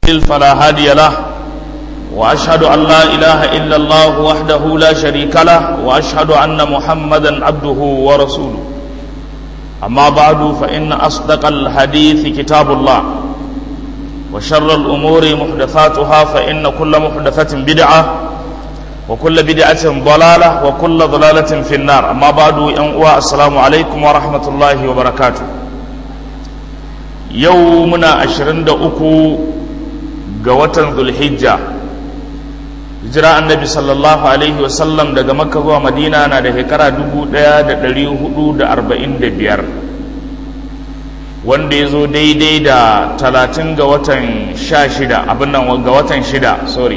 فلا هادي له وأشهد أن لا إله إلا الله وحده لا شريك له وأشهد أن محمدا عبده ورسوله أما بعد فإن أصدق الحديث كتاب الله وشر الأمور محدثاتها فإن كل محدثة بدعة وكل بدعة ضلالة وكل ضلالة في النار أما بعد ينقوى السلام عليكم ورحمة الله وبركاته يومنا عشرين أكو قوة ذو الحجة hijira annabi sallallahu alaihi wasallam daga makka zuwa madina na da shekara 1445 wanda ya zo daidai da 30 ga watan 16 abin nan ga watan 6 sorry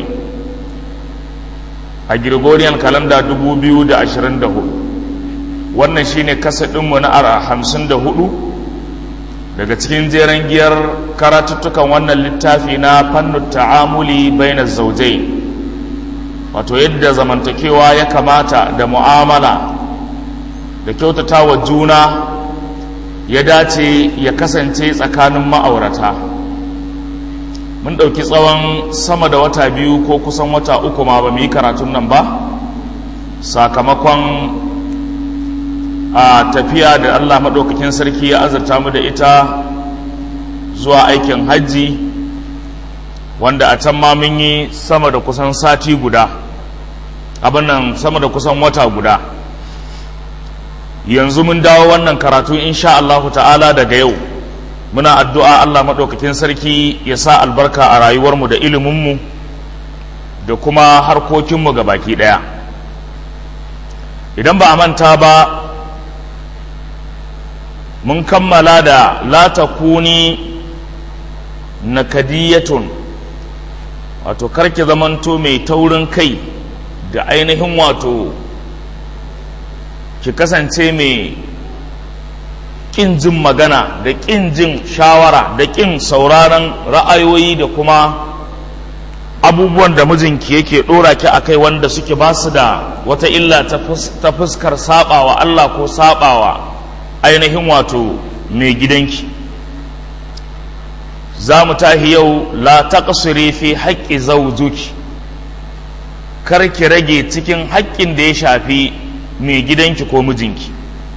a gregorian calendar 2024 wannan shine kasadinmu na 54 daga cikin jeren giyar karatuttukan wannan littafi na fannin ta'amuli bainar zaujai wato yadda zamantakewa ya kamata da mu'amala da kyautata wa juna ya dace ya kasance tsakanin ma'aurata mun ɗauki tsawon sama da wata biyu ko kusan wata uku ma ba mu yi karatun nan ba sakamakon a tafiya da allah maɗaukakin sarki ya azurta mu da ita zuwa aikin hajji wanda a can ma mun yi sama da kusan sati guda abin nan sama da kusan wata guda yanzu mun dawo wannan karatu insha Allah ta'ala daga yau muna addu'a Allah maɗaukakin sarki ya sa albarka a rayuwarmu da iliminmu da kuma harkokinmu ga baki ɗaya idan ba a manta ba mun kammala da la takuni nakadiyatun wato karki zamanto mai taurin kai da ainihin wato ki kasance mai ƙin jin magana da ƙin jin shawara da ƙin sauraron ra'ayoyi da kuma abubuwan da mijinki yake ɗora ki a kai wanda suke ba su da wata illa ta fuskar saɓawa Allah ko saɓawa ainihin wato mai gidanki za mu tahi yau la taqsiri fi haƙƙi zawjuki kar ki rage cikin haƙƙin da ya shafi mai gidanki ko mijinki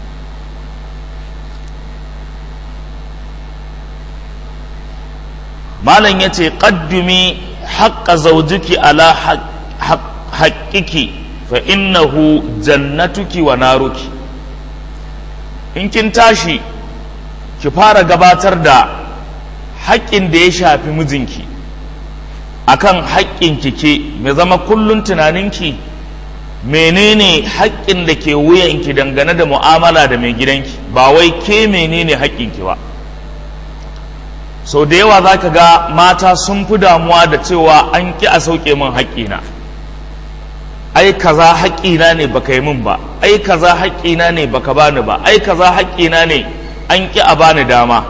malam ya ce ƙaddumi haƙƙa zawjuki ala haƙƙiki fa innahu jannatuki wa naruki in kin tashi ki fara gabatar da haƙƙin da ya shafi mijinki akan haƙƙin ke mai zama kullum tunaninki menene haƙƙin da ke wuyanki dangane da mu'amala da mai gidanki ba wai ke menene haƙƙinki ba sau da yawa za ka ga mata sun fi damuwa da cewa an ƙi a sauke min haƙƙina ai kaza haƙƙina ne baka yi min ba ai kaza haƙƙina ne baka bani ba ai kaza haƙƙina ne an ƙi a bani dama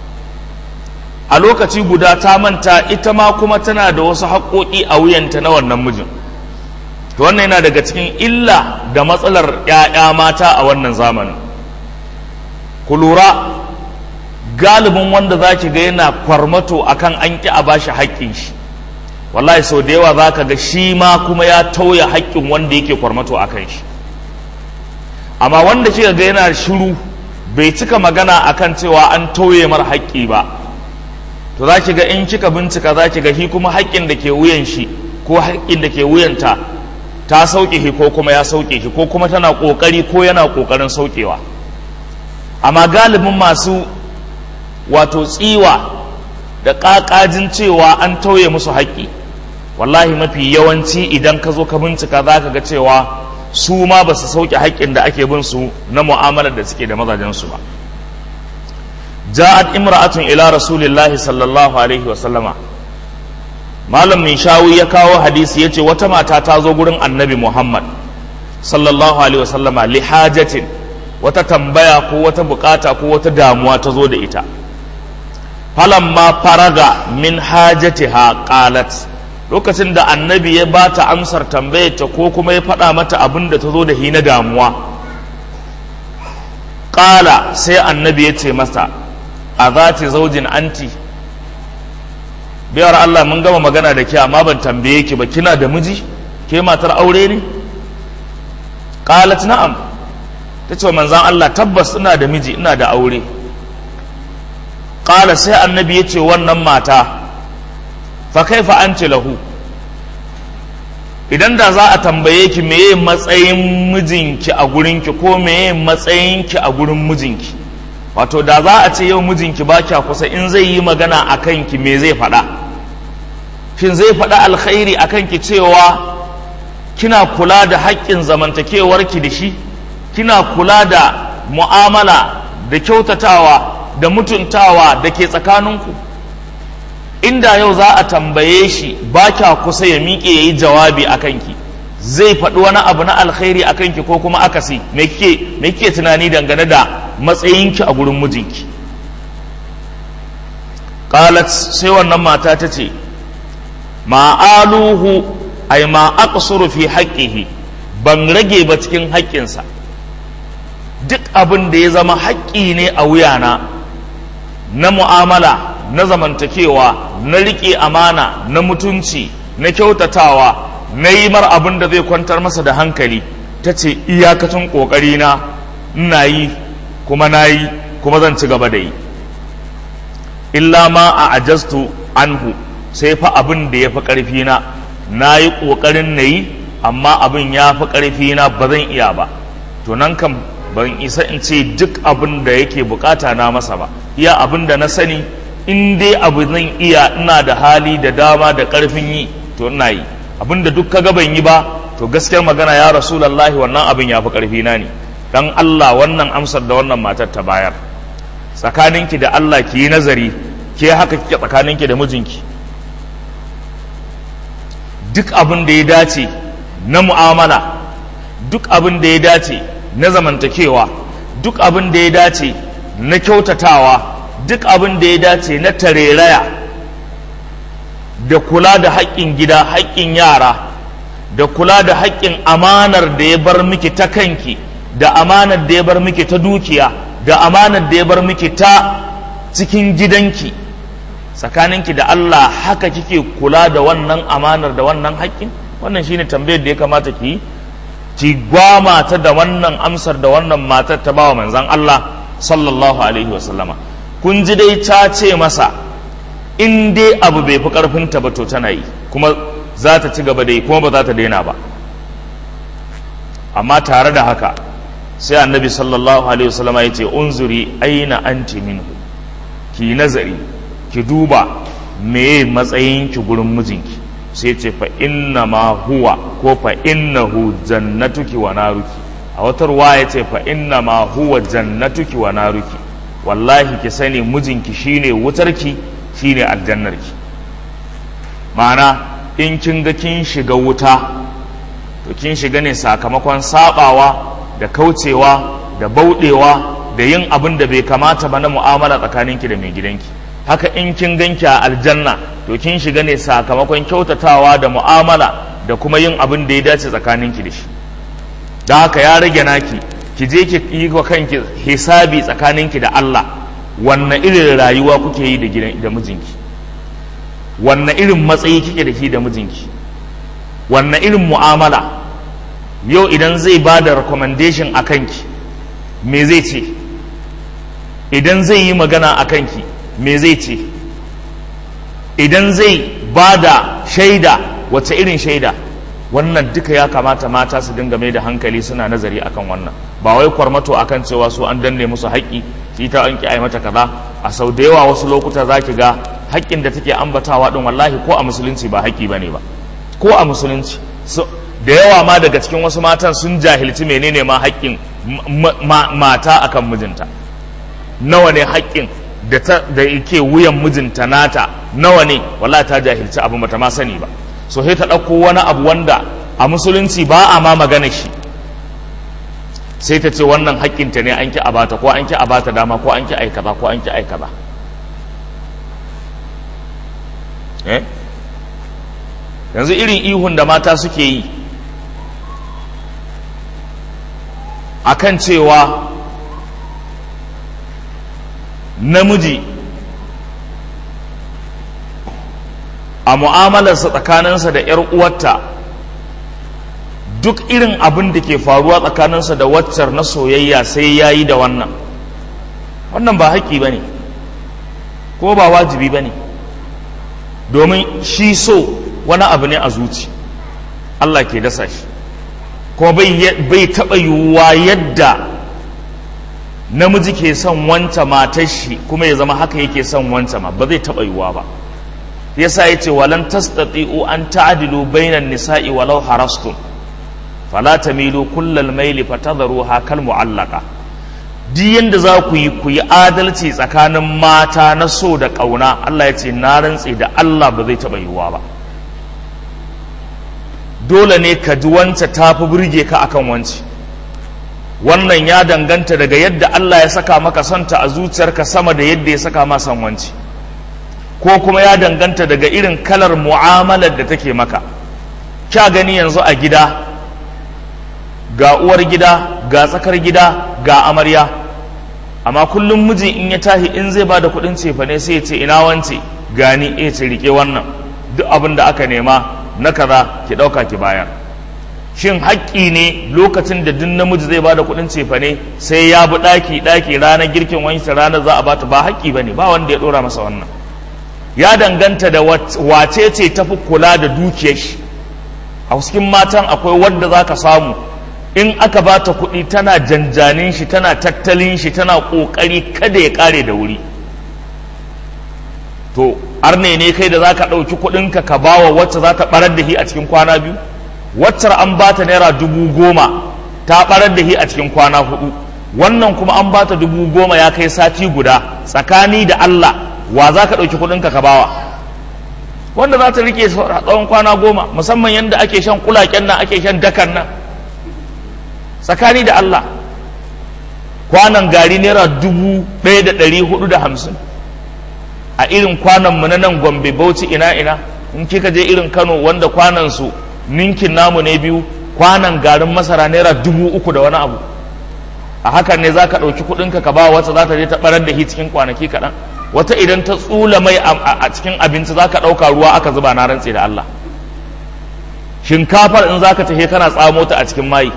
a lokaci guda ta manta ita ma kuma tana da wasu haƙoƙi a wuyanta na wannan mijin to wannan yana daga cikin illa da matsalar 'ya'ya mata a wannan zamanin ku lura galibin wanda za ki ga yana kwarmato akan an ƙi a bashi haƙƙin shi wallahi sau da yawa za ka ga shi ma kuma ya tauya haƙƙin wanda yake kwarmato a kan shi amma wanda kika ga yana shiru bai cika magana akan cewa an tauye mar haƙƙi ba to za ki ga in kika bincika za ki ga shi kuma haƙƙin da ke wuyan shi ko haƙƙin da ke wuyanta ta sauke shi ko kuma ya sauke shi ko kuma tana ƙoƙari ko yana ƙoƙarin saukewa amma galibin masu wato tsiwa da ƙaƙajin cewa an tauye musu haƙƙi wallahi mafi yawanci idan ka zo ka bincika za ka ga cewa su ma ba su sauke haƙƙin da ake bin su na mu'amalar da suke da mazajensu ba ja'at imra'atun ila rasulillahi sallallahu alaihi wasallama malam min shawi ya kawo hadisi yace wata mata ta zo gurin annabi muhammad sallallahu alaihi wasallama li hajatin wata tambaya ko wata bukata ko wata damuwa ta zo da ita falamma faraga min hajatiha qalat lokacin da annabi ya ba ta amsar tambayarta ko kuma ya faɗa mata abin da ta zo da hi na damuwa ƙala sai annabi ya ce masa a za ta zaujin anti biyar Allah mun gama magana da ke amma ban tambaye ki ba kina da miji ke matar aure ne qalat na'am tace wa manzon Allah tabbas ina da miji ina da aure qala sai annabi yace wannan mata fa kaifa anti lahu idan da za a tambaye ki meye matsayin mijinki a gurinki ko meye matsayinki a gurin mijinki wato da za a ce yau mijinki ba kya kusa in zai yi magana a kanki me zai faɗa shin zai faɗa alkhairi a kanki cewa kina kula da haƙƙin zamantakewarki da shi kina kula da mu'amala da kyautatawa da mutuntawa da ke tsakaninku inda yau za a tambaye shi ba kya kusa ya miƙe ya yi jawabi a kanki zai faɗi wani abu na alkhairi a kanki ko kuma akasi me kike tunani dangane da matsayinki a gurin mijinki qalat sai wannan mata ta ce ma'aluhu ay ma aqsuru fi haqqihi ban rage ba cikin haƙƙinsa duk abin da ya zama haƙƙi ne a wuyana na mu'amala na zamantakewa na riƙe amana na mutunci na kyautatawa na yi mar abin da zai kwantar masa da hankali ta ce iyakacin ƙoƙarina ina yi kuma na yi kuma zan ci gaba da yi illa ma a ajastu anhu sai fa abin da ya fi ƙarfina na yi ƙoƙarin na yi amma abin ya fi ƙarfina ba zan iya ba to nan kam ban isa in ce duk abin da yake bukata na masa ba iya abin da na sani in dai abu zan iya ina da hali da dama da ƙarfin yi to ina yi abin da duk kaga ban yi ba to gaskiyar magana ya rasulallahi wannan abin ya fi ƙarfina ne dan Allah wannan amsar da wannan matar ta bayar tsakaninki da Allah ki yi nazari ke haka kike tsakaninki da mijinki duk abin da ya dace na mu'amala duk abin da ya dace na zamantakewa duk abin da ya dace na kyautatawa duk abin da ya dace na tareraya da kula da haƙƙin gida haƙƙin yara da kula da haƙƙin amanar da ya bar miki ta kanki da amanar da ya bar miki ta dukiya da amanar da ya bar miki ta cikin gidanki tsakaninki da Allah haka kike kula da wannan amanar da wannan haƙƙin wannan shine tambayar da ya kamata ki yi ki gwama ta da wannan amsar da wannan matar ta bawa manzon Allah sallallahu alaihi wasallama kun ji dai ta ce masa in dai abu bai fi karfinta ba to tana yi kuma za ta ci gaba da yi kuma ba za ta daina ba amma tare da haka sai annabi sallallahu alaihi wasallama ya ce unzuri aina anti minhu ki nazari ki duba me matsayin ki gurin mijinki sai ce fa inna ma huwa ko fa innahu jannatuki wa naruki a wata ruwa ya ce fa inna ma huwa jannatuki wa naruki wallahi ki sani mijinki shine wutarki shine aljannarki ma'ana in kin ga kin shiga wuta to kin shiga ne sakamakon sabawa da kaucewa da bauɗewa da yin abin da bai kamata ba na mu'amala tsakaninki da mai gidanki haka in kin ganki a aljanna to kin shiga ne sakamakon kyautatawa da mu'amala da kuma yin abin da ya dace tsakaninki da shi da haka ya rage naki ki je ki yi wa kanki hisabi tsakaninki da Allah wanne irin rayuwa kuke yi da gidan da mijinki wanne irin matsayi kike da shi da mijinki wanne irin mu'amala yau idan zai ba da recommendation a kanki me zai ce idan zai yi magana a kanki me zai ce idan zai ba da shaida wace irin shaida wannan duka ya kamata mata su dinga mai da hankali suna nazari akan wannan ba wai kwarmato akan cewa su an danne musu haƙƙi shi ta an ki ai mata kaza a sau da yawa wasu lokuta za ki ga haƙƙin da take ambatawa din wallahi ko a musulunci ba haƙƙi bane ba ko a musulunci da yawa ma daga cikin wasu matan sun jahilci menene ma haƙƙin mata akan mijinta nawa ne haƙƙin da ta da yake wuyan mijinta nata nawa ne wallahi ta jahilci abu bata ma sani ba so sai ta ɗauko wani abu wanda a musulunci ba a ma magana shi sai ta ce wannan haƙƙinta ne an ki a bata ko an ki a bata dama ko an ki aikata ko an ki aikata eh yanzu irin ihun da mata suke yi akan cewa namiji a mu'amalarsa tsakaninsa da 'yar uwarta duk irin abin da ke faruwa tsakaninsa da waccar na soyayya sai ya yi da wannan wannan ba haƙƙi ba ne ko ba wajibi ba ne domin shi so wani abu ne a zuci Allah ke dasa shi kuma bai taɓa yiwuwa yadda namiji ke son wanta matar shi kuma ya zama haka yake son wanta ma ba zai taɓa yiwuwa ba yasa ya ce walan tastati'u an ta'dilu bainan nisa'i walau harastum fala tamilu kullal maili fatadharuha kal mu'allaqa duk yanda za ku yi ku yi adalci tsakanin mata na so da ƙauna Allah ya ce na rantse da Allah ba zai taɓa yiwuwa ba dole ne ka ji wance ta fi burge ka akan wance wannan ya danganta daga yadda Allah ya saka maka sonta a zuciyarka sama da yadda ya saka ma son wance ko kuma ya danganta daga irin kalar mu'amalar da take maka kya gani yanzu a gida ga uwar gida ga tsakar gida ga amarya amma kullum miji in ya tahi in zai bada kuɗin cefane sai ya ce ina wance gani eh ce rike wannan duk abin da aka nema na kaza ki ɗauka ki bayar shin haƙƙi ne lokacin da duk namiji zai bada kuɗin cefane sai ya bi ɗaki ɗaki ranar girkin wancan ranar za a bata ba haƙƙi ba ne ba wanda ya ɗora masa wannan ya danganta da wace ce tafi kula da dukiyar shi a cikin matan akwai wadda za ka samu in aka ba ta kuɗi tana janjanin shi tana tattalin shi tana ƙoƙari kada ya ƙare da wuri to arne ne kai da za ka ɗauki kuɗinka ka ba wa wacce za ta ɓarar da shi a cikin kwana biyu waccar an ba ta naira dubu goma ta ɓarar da shi a cikin kwana hudu wannan kuma an ba ta dubu goma ya kai sati guda tsakani da Allah wa za ka ɗauki kuɗinka ka bawa wanda za ta rike tsawon kwana goma musamman yadda ake shan kulaken nan ake shan dakan nan tsakani da Allah kwanan gari naira dubu ɗaya da ɗari hudu da hamsin a irin kwanan mu na nan gombe bauchi ina ina in kika je irin kano wanda kwanan su ninkin namu ne biyu kwanan garin masara naira dubu uku da wani abu a hakan ne za ka ɗauki kuɗinka ka ba wata za ta je ta ɓarar da shi cikin kwanaki kaɗan wata idan ta tsula mai a cikin abinci za ka ɗauka ruwa aka zuba na rantse da Allah shinkafar in za ka tafi kana tsamo ta a cikin mayi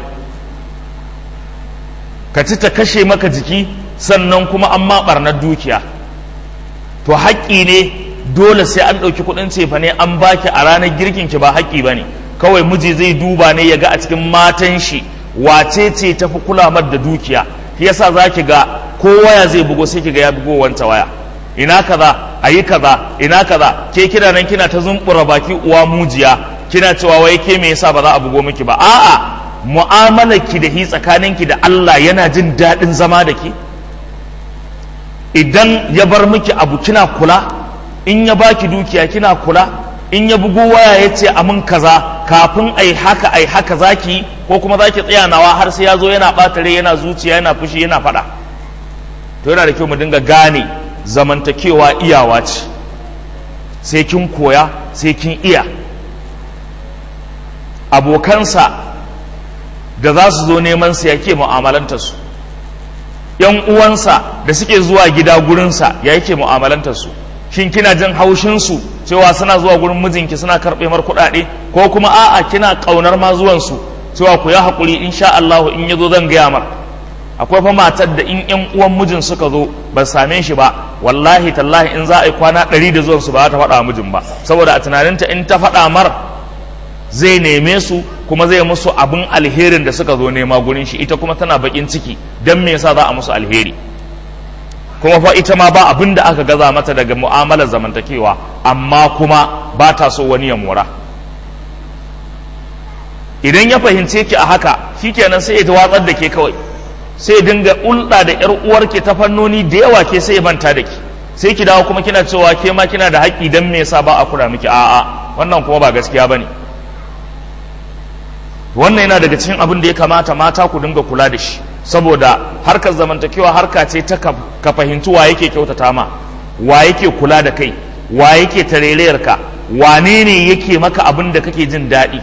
ka ci ta kashe maka jiki sannan kuma an ma ɓarnar dukiya to haƙƙi ne dole sai an ɗauki kuɗin cefa ne an baki a ranar girkin ki ba haƙƙi ba ne kawai miji zai duba ne ya ga a cikin matan shi wace ce tafi kulamar da dukiya yasa za ki ga ko waya zai bugo sai ki ga ya bugo wanta waya ina kaza ayi kaza ina kaza ke kina nan kina ta zumbura baki uwa mujiya kina cewa wai ke me yasa ba za a bugo miki ba a'a mu'amalar ki da hi tsakanin ki da Allah yana jin daɗin zama da ki idan ya bar miki abu kina kula in ya baki dukiya kina kula in ya bugo waya ya ce amin kaza kafin ai haka ai haka zaki ko kuma zaki tsaya nawa har sai ya zo yana ɓata rai yana zuciya yana fushi yana faɗa to yana da kyau mu dinga gane zamantakewa iyawa ce sai kin koya sai kin iya abokansa da za su zo neman sa yake mu'amalanta su yan uwansa da suke zuwa gida gurinsa ya yake mu'amalanta su shin kina jin haushin su cewa suna zuwa gurin mijinki suna karɓe mar kuɗaɗe ko kuma a'a kina ƙaunar ma zuwan su cewa ku ya haƙuri insha Allah in ya zo zan gaya mar akwai fa matar da in yan uwan mijin suka zo ba same shi ba wallahi tallahi in za a yi kwana ɗari da zuwan su ba ta faɗa mijin ba saboda a tunaninta in ta faɗa mar zai neme su kuma zai musu abin alherin da suka zo nema gurin shi ita kuma tana bakin ciki don me yasa za a musu alheri kuma fa ita ma ba abin da aka gaza mata daga mu'amalar zamantakewa amma kuma ba ta so wani ya mora idan ya fahimce ki a haka shikenan sai ya watsar da ke kawai sai dinga ulɗa da ƴar uwarki ta fannoni da yawa ke sai ya manta da ki sai ki dawo kuma kina cewa ke ma kina da haƙƙi dan me yasa ba a kula miki a'a wannan kuma ba gaskiya bane wannan yana daga cikin abin da ya kamata mata ku dinga kula da shi saboda harkar zamantakewa harka ce ta ka fahimci wa yake kyautata ma wa yake kula da kai wa yake tarerayar ka wane ne yake maka abin da kake jin daɗi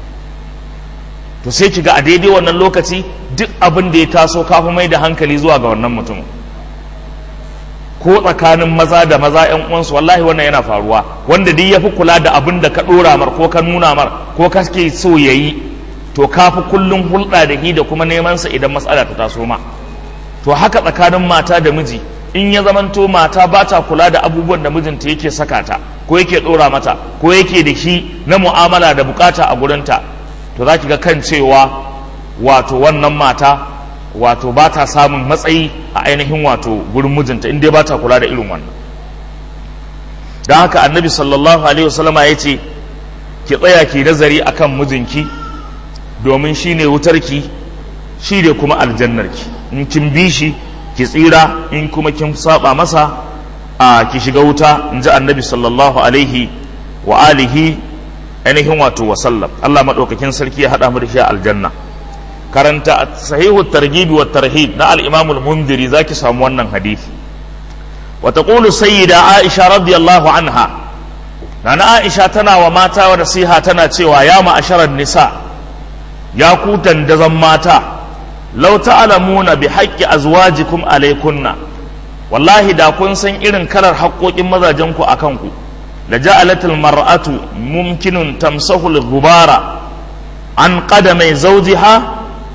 to sai ki ga a daidai wannan lokaci duk abin da ya taso kafa mai da hankali zuwa ga wannan mutum ko tsakanin maza da maza yan uwansu wallahi wannan yana faruwa wanda duk ya fi kula da abin da ka ɗora mar ko ka nuna mar ko ka ke so ya yi to ka fi kullum hulɗa da hi da kuma neman sa idan matsala ta taso ma to haka tsakanin mata da miji in ya zamanto mata ba ta kula da abubuwan da mijinta yake saka ta ko yake ɗora mata ko yake da shi na mu'amala da bukata a gurinta to za ki ga kan cewa wato wannan mata wato ba ta samun matsayi a ainihin wato gurin mijinta in dai ba ta kula da irin wannan don haka annabi sallallahu alaihi wasallama ya ce ki tsaya ki nazari akan mijinki domin shi ne wutarki shi ne kuma aljannarki in kin bi shi ki tsira in kuma kin saba masa a ki shiga wuta in ji annabi sallallahu alaihi wa alihi ainihin wato wasallam Allah maɗaukakin sarki ya haɗa mu da shi a aljanna karanta sahihu targhib wa tarhib na al-imam al-mundiri zaki samu wannan hadisi wa taqulu sayyida aisha radiyallahu anha nana aisha tana wa mata wa nasiha tana cewa ya ma'asharan nisa ya ku dandazan mata law ta'lamuna bi haqqi azwajikum alaykunna wallahi da kun san irin kalar haƙoƙin mazajen ku akan ku la ja'alatul mar'atu mumkinun tamsahu al-ghubara an qadamai zawjiha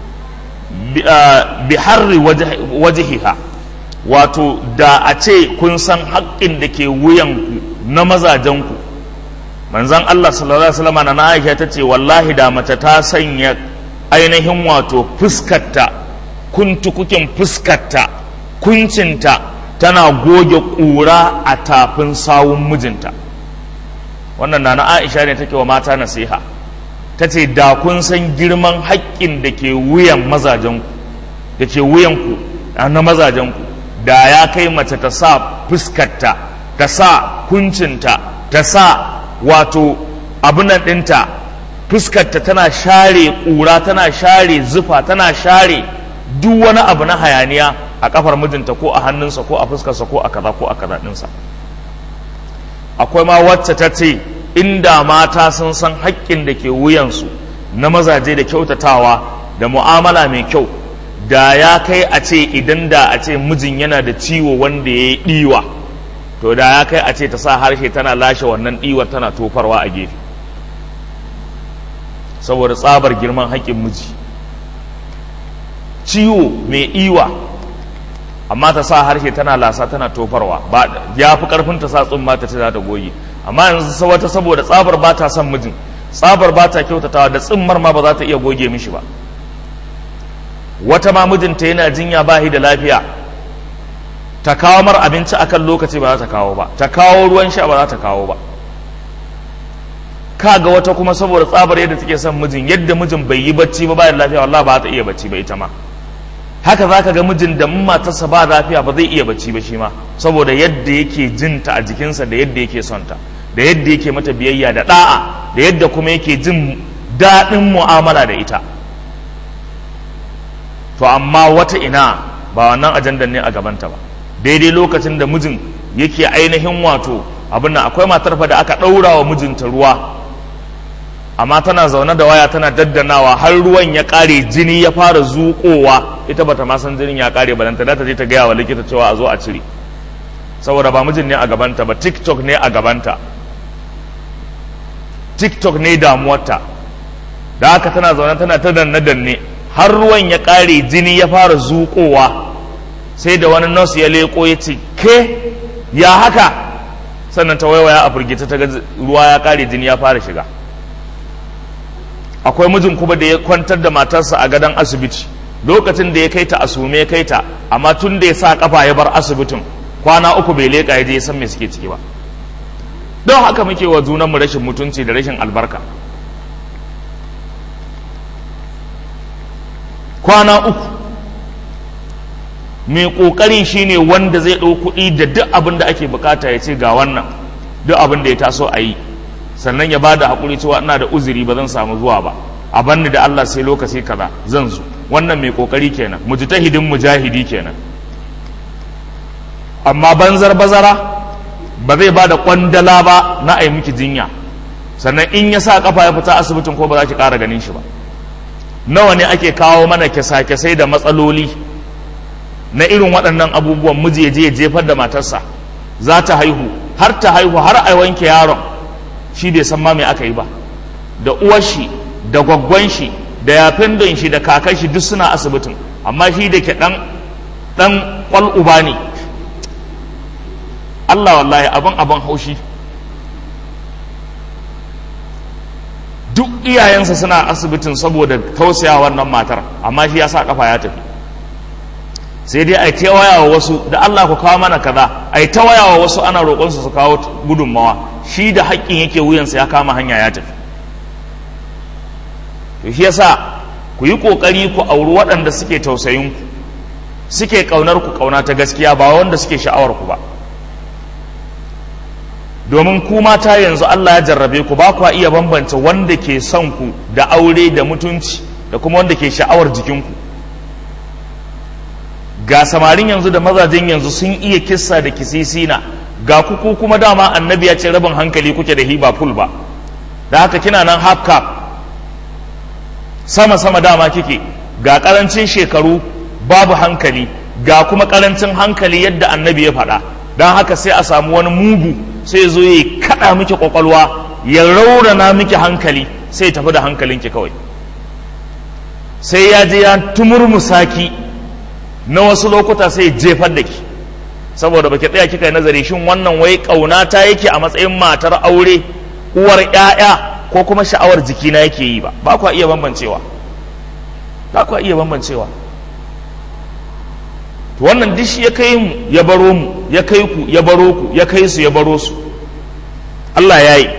bi harri wajihiha wato da a ce kun san haƙƙin da ke wuyanku na mazajenku manzan Allah sallallahu alaihi wasallam na Aisha ta ce wallahi da mace ta sanya ainihin wato fuskarta kuntukukin fuskarta kuncinta tana goge ƙura a tafin sawun mijinta wannan na na Aisha ne take wa mata nasiha ta ce da kun san girman haƙƙin da ke wuyan mazajenku da ke wuyanku na mazajenku da ya kai mace ta sa fuskarta ta sa kuncinta ta sa wato abunan ɗinta fuskarta tana share ƙura tana share zufa tana share duk wani abu na hayaniya a kafar mijinta ko a hannunsa ko a fuskarsa ko a kaza ko a kaza ɗinsa akwai ma wacce ta ce inda mata sun san haƙƙin da ke wuyansu na mazaje da kyautatawa da mu'amala mai kyau da ya kai a ce idan da a ce mijin yana da ciwo wanda ya yi ɗiwa to da ya kai a ce ta sa harshe tana lashe wannan ɗiwar tana tofarwa a gefe saboda tsabar girman haƙƙin miji ciwo mai iwa amma ta sa harshe tana lasa tana tofarwa ba ya fi ƙarfin ta sa tsumma ta ce za ta goge amma yanzu wata saboda tsabar ba ta son mijin tsabar ba ta kyautatawa da tsimmar ma ba za ta iya goge mishi ba wata ma mijinta yana jinya ba da lafiya ta kawo mar abinci akan lokaci ba za ta kawo ba ta kawo ruwan sha ba za ta kawo ba kaga wata kuma saboda tsabar yadda take son mijin yadda mijin bai yi bacci ba bayan lafiya wallahi ba za ta iya bacci ba ita ma haka za ka ga mijin da matarsa ba lafiya ba zai iya bacci ba shi ma saboda yadda yake jinta a jikinsa da yadda yake son ta da yadda yake mata biyayya da da'a da yadda kuma yake jin daɗin mu'amala da ita to amma wata ina ba wannan ajandan ne a gabanta ba daidai lokacin da mijin yake ainihin wato abin nan akwai matar fa da aka ɗaura wa mijinta ruwa amma tana zaune da waya tana daddanawa har ruwan ya ƙare jini ya fara zuƙowa ita bata ma san jinin ya ƙare ba ta ta je ta gaya wa likita cewa a zo a cire saboda ba mijin ne a gabanta ba tiktok ne a gabanta tiktok ne damuwarta da haka tana zaune tana ta danne danne har ruwan ya ƙare jini ya fara zuƙowa sai da wani nurse ya leko ya ce ke ya haka sannan ta waiwaya a firgita ta ga ruwa ya ƙare jini ya fara shiga akwai mijin kuma da ya kwantar da matarsa a gadon asibiti lokacin da ya kai ta asume ya kai ta amma tun da ya sa kafa ya bar asibitin kwana uku bai leƙa ya je ya san me suke ciki ba don haka muke wa junanmu rashin mutunci da rashin albarka kwana uku mai ƙoƙari shine wanda zai ɗau kuɗi da duk abin da ake bukata ya ce ga wannan duk abin da ya taso a yi sannan ya bada haƙuri cewa ina da uzuri ba zan samu zuwa ba a banni da Allah sai lokaci kaza zan zo wannan mai ƙoƙari kenan mujtahidin mujahidi kenan amma banzar bazara ba zai ba da kwandala ba na a yi miki jinya sannan in ya sa kafa ya fita asibitin ko ba za ki ƙara ganin shi ba nawa ne ake kawo mana kyasa-kyasai da matsaloli na irin waɗannan abubuwan miji ya je ya jefar da matarsa za ta haihu har ta haihu har a wanke yaron shi bai san ma me aka yi ba da uwar shi da gwaggwan shi da yafin don shi da kakan shi duk suna asibitin amma shi da ke dan dan kwal uba ne Allah wallahi abin abin haushi duk iyayensa suna asibitin saboda tausaya wannan matar amma shi ya sa kafa ya tafi sai dai a yi waya wa wasu da Allah ku kawo mana kaza a yi ta waya wa wasu ana roƙonsu su kawo gudunmawa shi da haƙƙin yake wuyansa ya kama hanya ya tafi to shi yasa ku yi ƙoƙari ku auri waɗanda suke tausayin ku suke ƙaunar ku ƙauna ta gaskiya ba wanda suke sha'awar ku ba domin ku mata yanzu Allah ya jarrabe ku ba ku iya bambance wanda ke son ku da aure da mutunci da kuma wanda ke sha'awar jikinku ga samarin yanzu da mazajen yanzu sun iya kissa da kisisina ga kuku kuma dama annabi ya ce rabin hankali kuke da hiba full ba da haka kina nan half cap sama sama dama kike ga karancin shekaru babu hankali ga kuma karancin hankali yadda annabi ya faɗa don haka sai a samu wani mugu sai zo ya kaɗa miki kwakwalwa ya raurana miki hankali sai tafi da hankalinki kawai sai ya je ya tumurmusaki na wasu lokuta sai jefar da ki saboda baki tsaya kika yi nazari shin wannan wai ƙauna ta yake a matsayin matar aure uwar ƴaƴa ko kuma sha'awar jikina yake yi ba ba kwa iya bambancewa ba kwa iya bambancewa to wannan duk shi ya kai mu ya baro mu ya kai ku ya baro ku ya kai su ya baro su Allah ya yi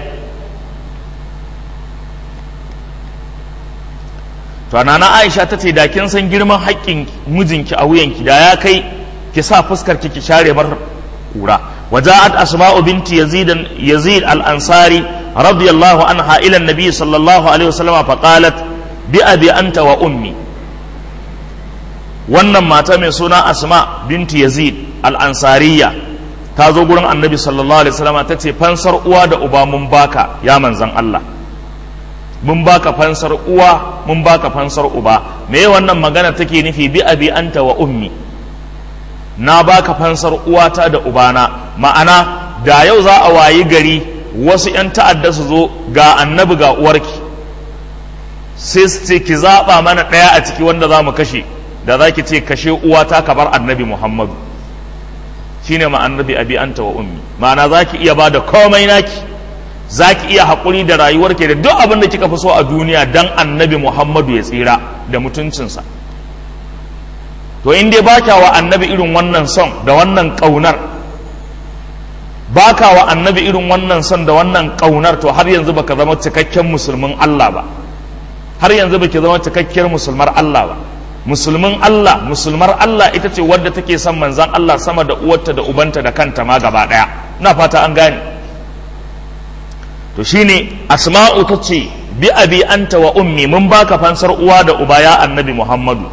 to nana Aisha ta ce da kin san girman haƙƙin mijinki a wuyanki da ya kai ki sa fuskar ki ki share mar kura وجاءت أسماء بنت يزيد يزيد الأنصاري رضي الله عنها إلى النبي صلى الله عليه وسلم فقالت بأبي أنت وأمي wannan mata mai suna asma binti yazid al'ansariya ta zo gurin annabi sallallahu alaihi wasallam ta ce fansar uwa da uba mun baka ya manzan Allah mun baka fansar uwa mun baka fansar uba me wannan magana take nufi bi abi anta wa ummi na baka fansar uwata da ubana ma'ana da yau za a wayi gari wasu 'yan ta'adda su zo ga annabi ga uwarki sai su ce ki zaɓa mana ɗaya a ciki wanda za mu kashe da za ki ce kashe uwata ka bar annabi muhammadu shine ma annabi abi anta wa ummi ma'ana za ki iya ba da komai naki za ki iya haƙuri da rayuwarki da duk abin da kika fi so a duniya dan annabi muhammadu ya tsira da mutuncinsa to in dai baka wa annabi irin wannan son da wannan ƙaunar baka wa annabi irin wannan son da wannan ƙaunar to har yanzu baka zama cikakken musulmin Allah ba har yanzu baki zama cikakkiyar musulmar Allah ba musulmin Allah musulmar Allah ita ce wadda take son manzan Allah sama da uwarta da ubanta da kanta ma gaba daya ina fata an gane to shine asma'u ta ce bi abi anta wa ummi mun baka fansar uwa da uba ya annabi Muhammadu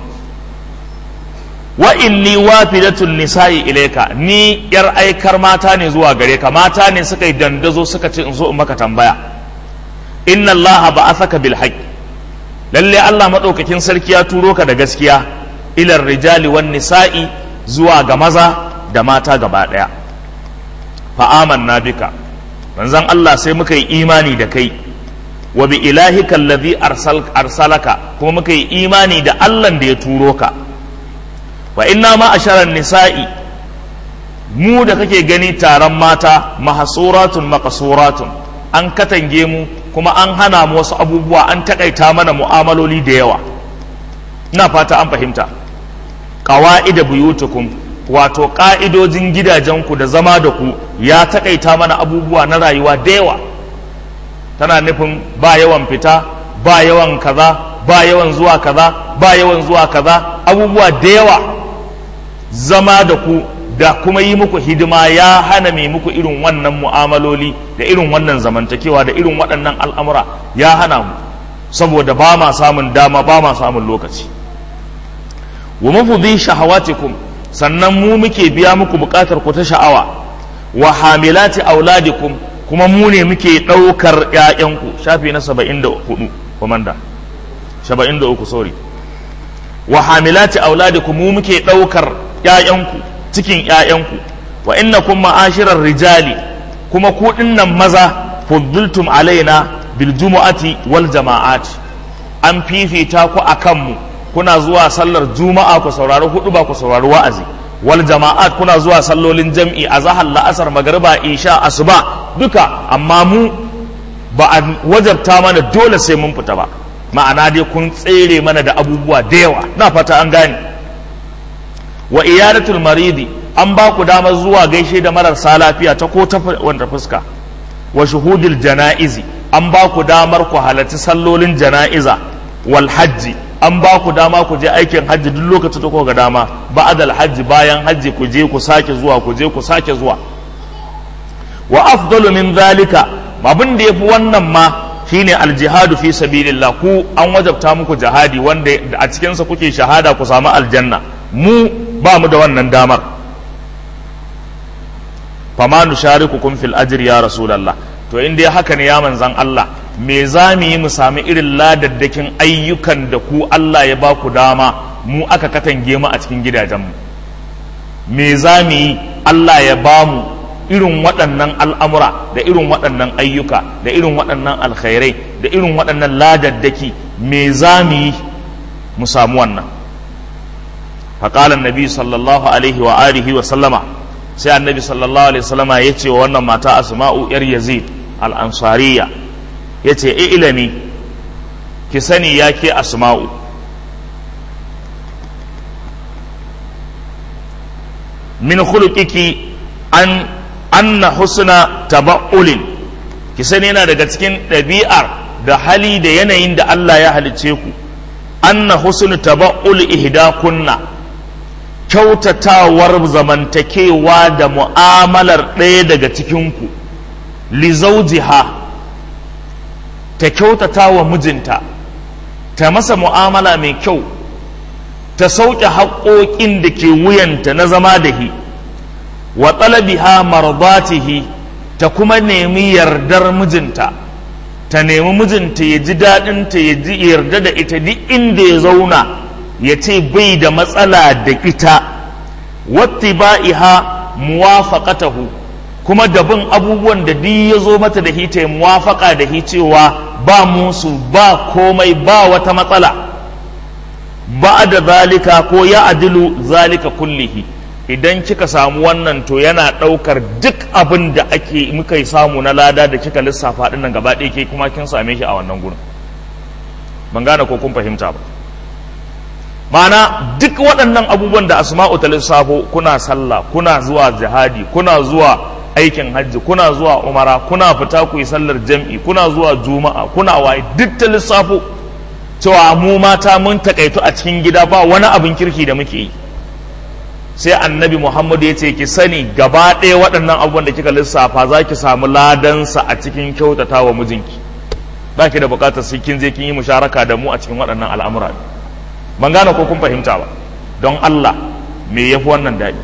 wa inni wafidatun nisa'i ilaika ni yar aikar mata ne zuwa gare ka mata ne suka yi dandazo suka ce in zo in maka tambaya inna allaha ba'athaka bil haqq lalle Allah madaukakin sarki ya turo ka da gaskiya ilar rijali wan nisa'i zuwa ga maza da mata gaba daya fa amanna bika manzon Allah sai muka yi imani da kai wa bi ilahika allazi arsalaka kuma muka yi imani da Allah da ya turo ka wa inna ma asharan nisa'i mu da kake gani taron mata mahasuratun maqasuratun an katange mu kuma an hana mu wasu abubuwa an takaita mana mu'amaloli da yawa ina fata an fahimta qawa'ida buyutukum wato ka'idojin gidajenku da zama da ku ya takaita mana abubuwa na rayuwa da yawa tana nufin ba yawan fita ba yawan kaza ba yawan zuwa kaza ba yawan zuwa kaza abubuwa da yawa zama da ku da kuma yi muku hidima ya hana mai muku irin wannan mu'amaloli da irin wannan zamantakewa da irin waɗannan al'amura ya hana mu saboda ba ma samun dama ba ma samun lokaci wa mafudi shahawatikum sannan mu muke biya muku buƙatar ku ta sha'awa wa hamilati auladikum kuma mu ne muke ɗaukar ‘ya'yanku shafi na saba'in da hudu komanda saba'in da uku sorry wa hamilati auladikum mu muke ɗaukar ƴaƴanku cikin ƴaƴanku wa innakum ma'ashirar rijali kuma ku dinnan maza fuddiltum alaina bil jumu'ati wal jama'at an fifita ku akan mu kuna zuwa sallar juma'a ku saurari hudu ba ku saurari wa'azi wal jama'at kuna zuwa sallolin jam'i a zahar la'asar magariba isha asuba duka amma mu ba a wajabta mana dole sai mun fita ba ma'ana dai kun tsere mana da abubuwa da yawa na fata an gane wa iyadatul maridi an ba ku damar zuwa gaishe da mararsa lafiya ta ko ta wanda fuska wa shuhudil jana'izi an ba ku damar ku halarci sallolin jana'iza wal hajji an ba ku dama ku je aikin hajji duk lokacin da kuka ga dama ba'dal hajji bayan hajji ku je ku sake zuwa ku je ku sake zuwa wa afdalu min zalika abin da yafi wannan ma shine aljihadu fi sabilillah ku an wajabta muku jihadi wanda a cikin sa kuke shahada ku samu aljanna mu ba mu da wannan damar fama nusharikukum fil ajri ya rasulullah to in dai haka ne ya manzan Allah me za mu yi mu sami irin ladaddakin ayyukan da ku Allah ya ba ku dama mu aka katange mu a cikin gidajenmu me za mu yi Allah ya ba mu irin waɗannan al'amura da irin waɗannan ayyuka da irin waɗannan alkhairai da irin waɗannan ladaddaki me za mu yi mu samu wannan faƙalan nabi sallallahu alaihi wa alihi wa sallama sai annabi sallallahu alaihi wasallama ya ce wa wannan mata asma'u yar yazid al-ansariya ya ce ilami ki sani ya ke asma'u min khuluqiki an anna husna taba'ulin ki sani yana daga cikin ɗabi'ar da hali da yanayin da Allah ya halicce ku anna husnu taba'ul ihdakunna kyautatawar zamantakewa da mu'amalar ɗaya daga cikinku li zawjiha ta kyautata wa mijinta ta masa mu'amala mai kyau ta sauke haƙoƙin da ke wuyanta na zama da hi wa talabiha mardatihi ta kuma nemi yardar mijinta ta nemi mijinta ya ji daɗinta ya ji yarda da ita duk inda ya zauna ya ce bai da matsala da ita wattiba'iha muwafaqatahu kuma da bin abubuwan da duk ya zo mata da hita muwafaka da hi cewa ba musu ba komai ba wata matsala ba da zalika ko ya adilu zalika kullihi idan kika samu wannan to yana ɗaukar duk abin da ake muka yi samu na lada da kika lissafa ɗin nan gaba ɗaya ke kuma kin same shi a wannan gurin ban gane ko kun fahimta ba ma'ana duk waɗannan abubuwan da asma'u ta lissafo kuna sallah kuna zuwa jihadi kuna zuwa aikin hajji kuna zuwa umara kuna fita ku yi sallar jam'i kuna zuwa juma'a kuna waye duk ta lissafo cewa mu mata mun takaitu a cikin gida ba wani abin kirki da muke yi sai annabi muhammadu ya ce ki sani gaba ɗaya waɗannan abubuwan da kika lissafa za ki samu ladansa a cikin kyautata wa mijinki ba ki da buƙatar sai kin je kin yi musharaka da mu a cikin waɗannan al'amura ban gane ko kun fahimta ba don allah me yafi wannan daɗi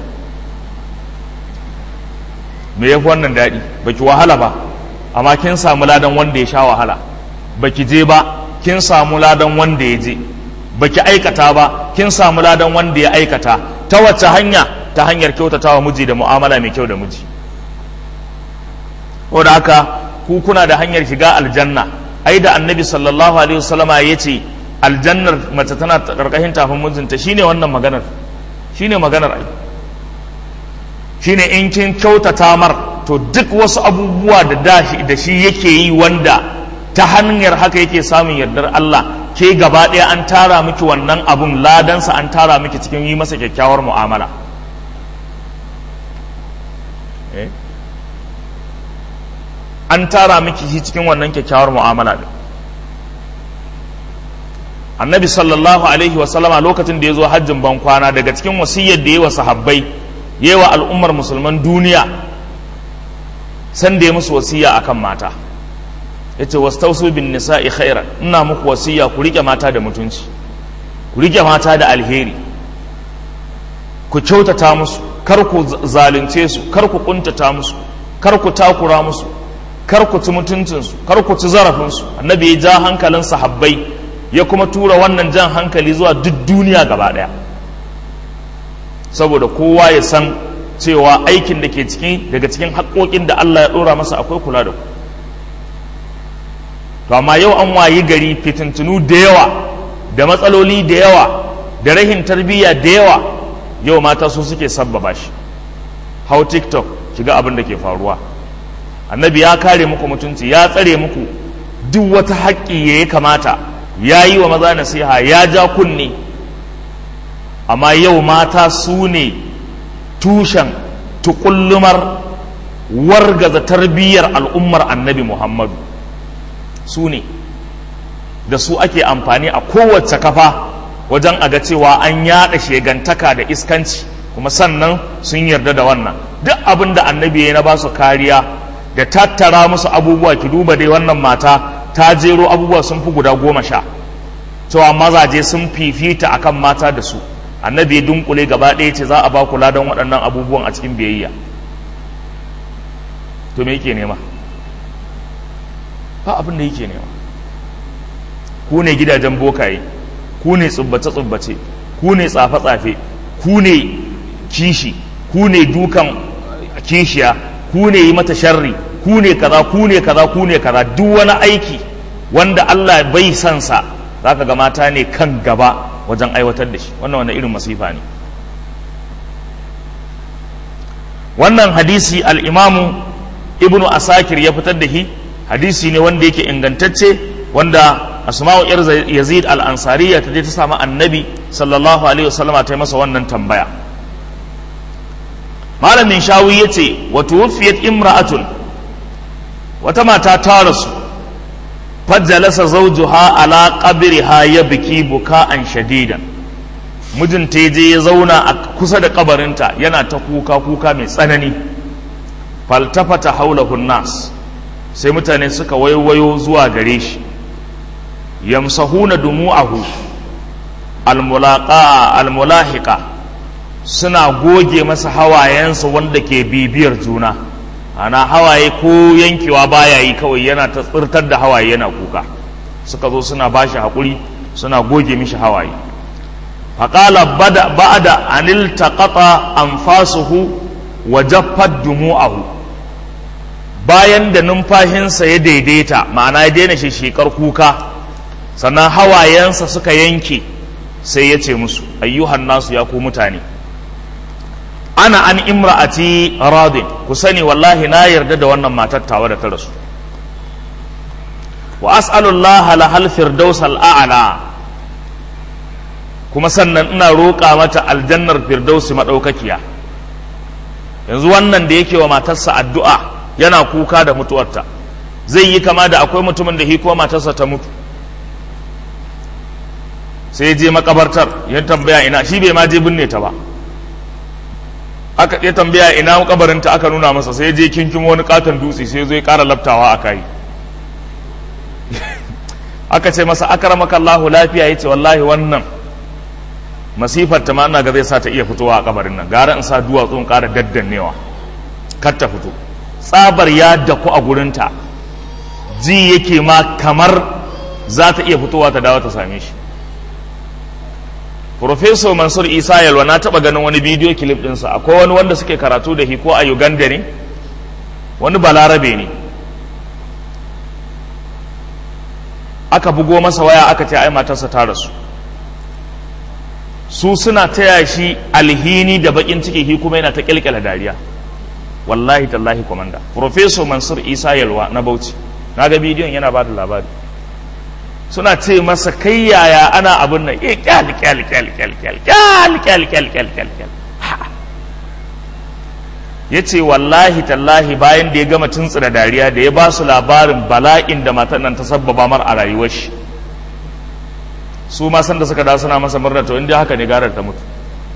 me yafi wannan daɗi baki wahala ba amma kin samu ladan wanda ya sha wahala baki je ba kin samu ladan wanda ya je baki aikata ba kin samu ladan wanda ya aikata ta wace hanya ta hanyar kyautatawa miji da mu'amala mai kyau da miji ko da haka ku kuna da hanyar shiga aljanna ai da annabi sallallahu alaihi wasallama ya ce aljannar mace tana karkashin tafin mijinta shine wannan maganar shine maganar ai shine in kin kyautata mar to duk wasu abubuwa da da shi yake yi wanda ta hanyar haka yake samun yardar Allah ke gaba ɗaya an tara miki wannan abun ladansa an tara miki cikin yi masa kyakkyawar mu'amala an tara miki shi cikin wannan kyakkyawar mu'amala ne annabi sallallahu alaihi wasallama lokacin da ya zo hajjin ban kwana daga cikin wasiyyar da ya wa sahabbai ya wa al'ummar musulman duniya san da ya musu wasiyya akan mata ya ce wastausu bin nisa'i khairan ina muku wasiya ku rike mata da mutunci ku rike mata da alheri ku kyautata musu kar ku zalunce su kar ku kuntata musu kar ku takura musu kar ku ci mutuncinsu kar ku ci zarafinsu annabi ya ja hankalin sahabbai ya kuma tura wannan jan hankali zuwa duk duniya gaba daya saboda kowa ya san cewa aikin da ke cikin daga cikin haƙoƙin da Allah ya ɗora masa akwai kula da ku to amma yau an wayi gari fitintunu da yawa da matsaloli da yawa da rahin tarbiyya da yawa yau mata su suke sabbaba shi hau tiktok shiga abin da ke faruwa annabi ya kare muku mutunci ya tsare muku duk wata haƙƙi ya kamata ya yi wa maza nasiha ya ja kunne amma yau mata su ne tushen tukullumar wargaza tarbiyyar al'ummar annabi muhammadu su ne da su ake amfani a kowace kafa wajen aga cewa an yada shegantaka da iskanci kuma sannan sun yarda da wannan duk abin da annabi ya na ba su kariya da tattara musu abubuwa ki duba dai wannan mata ta jero abubuwa sun fi guda goma sha cewa mazaje sun fifita akan mata da su annabi ya dunkule gaba ɗaya ce za a ba kula don waɗannan abubuwan a cikin biyayya to me yake nema ba abin da yake nema ku ne gidajen bokaye ku ne tsubbace-tsubbace ku ne tsafe-tsafe ku ne kishi ku ne dukan kishiya ku ne yi mata sharri ku ne kaza ku ne kaza ku ne kaza duk wani aiki wanda Allah bai san sa zaka ga mata ne kan gaba wajen aiwatar da shi wannan wani irin masifa ne wannan hadisi al-imamu ibnu asakir ya fitar da shi hadisi ne wanda yake ingantacce wanda asma'u yar yazid al-ansariya ta je ta samu annabi sallallahu alaihi wasallama ta yi masa wannan tambaya malamin shawi ya ce wa tuwfiyat imra'atun wata mata ta rasu fajjalasa zawjuha ala qabriha yabki buka'an shadidan mijinta ya je ya zauna a kusa da kabarinta yana ta kuka kuka mai tsanani faltafata haulahu nas sai mutane suka waiwayo zuwa gare shi yamsahuna dumu'ahu almulaqa almulahiqa suna goge masa hawayensa wanda ke bibiyar juna ana hawaye ko yankewa baya yi kawai yana ta tsirtar da hawaye yana kuka suka zo suna bashi haƙuri suna goge mishi hawaye faƙala ba'da anil taqata anfasuhu wa jaffat dumu'ahu bayan da numfashinsa ya daidaita ma'ana ya daina shekar kuka sannan hawayensa suka yanke sai ya ce musu ayyuhan nasu ya ku mutane ana an imra'ati radin ku sani wallahi na yarda da wannan matar tawa da ta rasu wa as'alullaha lahal firdaus al'a'la kuma sannan ina roƙa mata aljannar firdausi madaukakiya yanzu wannan da yake wa matarsa addu'a yana kuka da mutuwarta zai yi kama da akwai mutumin da hiko matarsa ta mutu sai je makabartar ya tambaya ina shi bai ma je binne ta ba aka ya tambaya ina kabarinta aka nuna masa sai je kinkin wani katon dutse sai zai kara laftawa a kai aka ce masa akramaka Allahu lafiya yace wallahi wannan masifar ta ma ina ga zai sa ta iya fitowa a kabarin nan gara in sa duwatsun kara daddannewa kar ta fito tsabar ya daku a gurinta ji yake ma kamar za ta iya fitowa ta dawo ta same shi Profesor Mansur Isa Yalwa na taɓa ganin wani bidiyo kilif ɗinsa akwai wani wanda suke karatu da shi ko a Uganda ne wani balarabe ne aka bugo masa waya aka ce ai matarsa ta rasu su suna taya shi alhini da bakin ciki shi kuma yana ta kyalkyala dariya wallahi tallahi komanda Profesor Mansur Isa Yalwa na Bauchi na ga bidiyon yana ba da labari suna ce masa kai yaya ana abin nan eh kyal kyal kyal kyal kyal kyal kyal kyal kyal kyal kyal ya ce wallahi tallahi bayan da ya gama tuntsira dariya da ya ba su labarin bala'in da matan nan ta sabbaba mar a rayuwar shi su ma san da suka da suna masa murna to inda haka ne garar ta mutu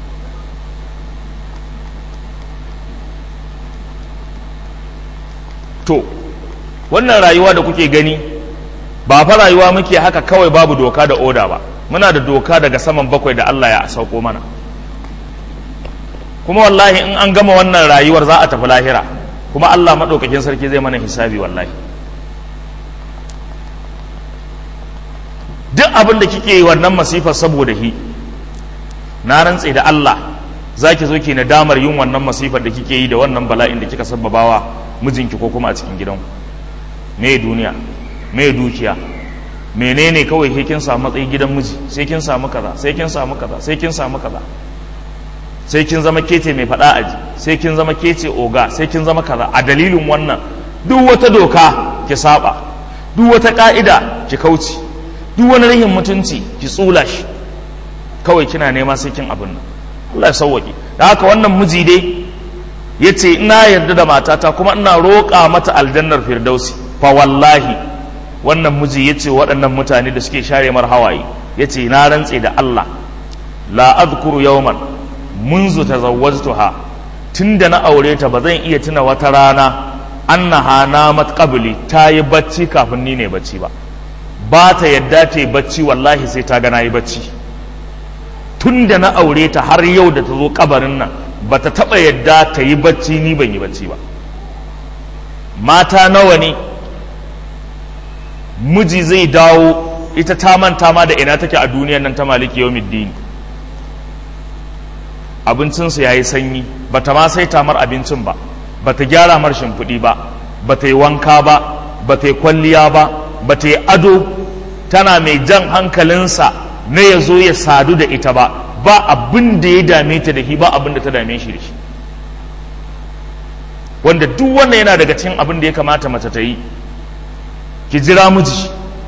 to wannan rayuwa da kuke gani ba fa rayuwa muke haka kawai babu doka da oda ba muna da doka daga saman bakwai da Allah ya sauko mana kuma wallahi in an gama wannan rayuwar za a tafi lahira kuma Allah maɗaukakin sarki zai mana hisabi wallahi duk abin da kike yi wannan masifar saboda hi na rantse da Allah za ki zo ki nadamar yin wannan masifar da kike yi da wannan bala'in da kika sababawa mijinki ko kuma a cikin gidanku me duniya me dukiya menene kawai sai kin samu matsayi gidan miji sai kin samu kaza sai kin samu kaza sai kin samu kaza sai kin zama kece mai faɗa aji sai kin zama kece oga sai kin zama kaza a dalilin wannan duk wata doka ki saba duk wata ka'ida ki kauce duk wani rahin mutunci ki tsula shi kawai kina nema sai kin abin nan Allah ya sauwaƙe da haka wannan miji dai ya ce ina yarda da matata kuma ina roƙa mata aljannar firdausi fa wallahi wannan miji ya ce waɗannan mutane da suke share mar hawaye ya ce na rantse da Allah la azkuru yawman munzu tazawwajtuha tunda na aure ta ba zan iya tuna wata rana annaha namat qabli ta yi bacci kafin ni ne bacci ba ba ta yadda ta yi bacci wallahi sai ta ga na yi bacci tun da na aure ta har yau da ta zo kabarin nan ba ta taɓa yadda ta yi bacci ni ban yi bacci ba mata nawa ne miji zai dawo ita ta manta ma da ina take a duniyar nan ta maliki yau middini abincinsu ya yi sanyi ba ta ma sai tamar abincin ba ba ta gyara mar shimfiɗi ba ba ta yi wanka ba ba ta yi kwalliya ba ba ta yi ado tana mai jan hankalinsa na ya zo ya sadu da ita ba ba abin da ya dame ta da shi ba abin da ta dame shi da shi wanda duk wannan yana daga cikin abin da ya kamata mace ta yi ki jira miji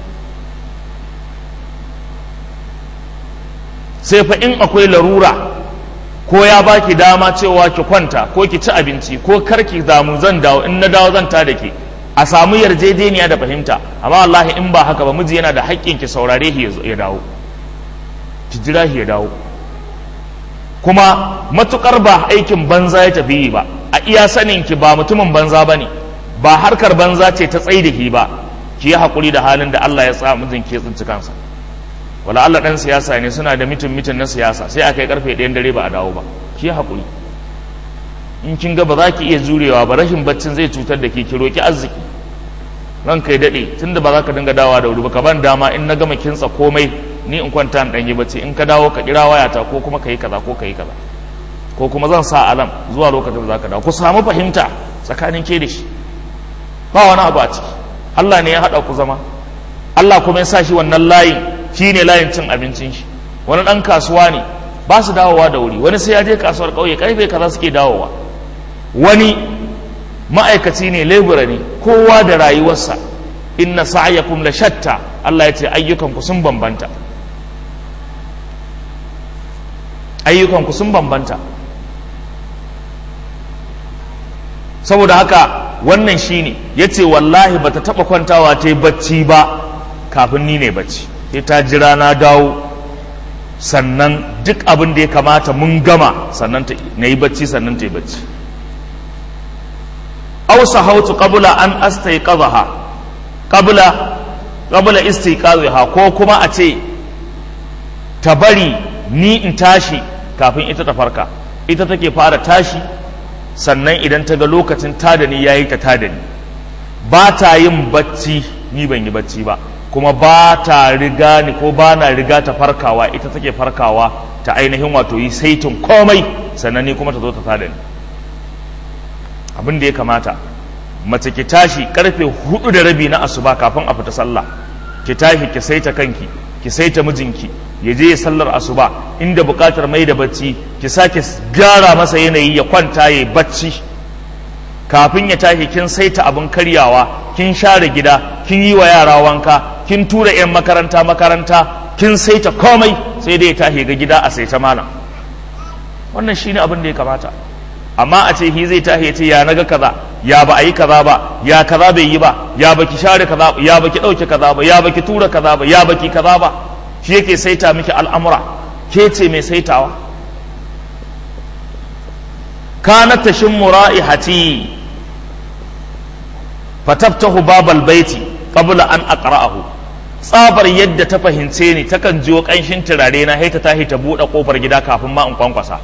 sai fa in akwai larura ko ya baki dama cewa ki kwanta ko ki ci abinci ko karki damu zan dawo in na dawo zan ta da ke a samu yarjejeniya da fahimta amma wallahi in ba haka ba miji yana da haƙƙin ki saurare shi ya dawo ki jira shi ya dawo kuma matukar ba aikin banza ya tafi yi ba a iya sanin ki ba mutumin banza ba ne ba harkar banza ce ta tsaye da ki ba ki yi haƙuri da halin da Allah ya sa mijin ke tsinci kansa wala Allah ɗan siyasa ne suna da mitin mitin na siyasa sai aka yi karfe ɗayan dare ba a dawo ba ki yi haƙuri in kin ga ba za ki iya jurewa ba rashin baccin zai cutar da ke ki roki arziki ran kai daɗe tunda ba za ka dinga dawa da wuri ba ka ban dama in na gama kintsa komai ni in kwanta in ɗanyi bacci in ka dawo ka kira wayata ko kuma ka yi kaza ko ka yi kaza ko kuma zan sa alam zuwa lokacin da za ka dawo ku samu fahimta tsakanin ke da shi ba wani abu a ciki Allah ne ya haɗa ku zama Allah kuma ya sa shi wannan layin shi ne layin cin abincin shi wani ɗan kasuwa ne ba su dawowa da wuri wani sai ya je kasuwar ƙauye karfe kaza suke dawowa wani ma'aikaci ne lebura ne kowa da rayuwarsa inna sa'yakum la shatta Allah ya ce ayyukanku sun bambanta ayyukanku sun bambanta saboda haka wannan shine ya ce wallahi bata taba kwantawa ta yi bacci ba kafin ni ne bacci sai ta jira na dawo sannan duk abin da ya kamata mun gama sannan na yi bacci sannan ta yi bacci ausa hautu qabla an astaiqadha qabla qabla istiqaziha ko kuma a ce ta bari ni in tashi kafin ita ta farka ita take fara tashi sannan idan ta ga lokacin tada ni yayi ta tada ni ba ta yin bacci ni ban yi bacci ba kuma ba ta riga ni ko ba na riga ta farkawa ita take farkawa ta ainihin wato yi saitin komai sannan ni kuma ta zo ta tada ni abin da ya kamata mace ki tashi karfe hudu da rabi na asuba kafin a fita sallah ki tashi ki saita kanki ki saita mijinki ya je ya sallar asuba inda bukatar mai da bacci ki sake gyara masa yanayi ya kwanta ya bacci kafin ya tashi kin saita abin karyawa kin share gida kin yi wa yara wanka kin tura 'yan makaranta makaranta kin saita komai sai dai ya tashi ga gida a saita malam wannan shine abin da ya kamata amma a ce hi zai tashi ya ce ya naga kaza ya ba a yi kaza ba ya kaza bai yi ba ya baki share kaza ba ya baki ɗauke kaza ba ya baki tura kaza ba ya baki kaza ba shi yake saita miki al'amura ke ce mai saitawa kana tashin mura'ihati fataftahu babal baiti qabla an aqra'ahu tsabar yadda ta fahimce ni takan jiwo kanshin turare na haita tahi ta buɗe kofar gida kafin ma in kwankwasa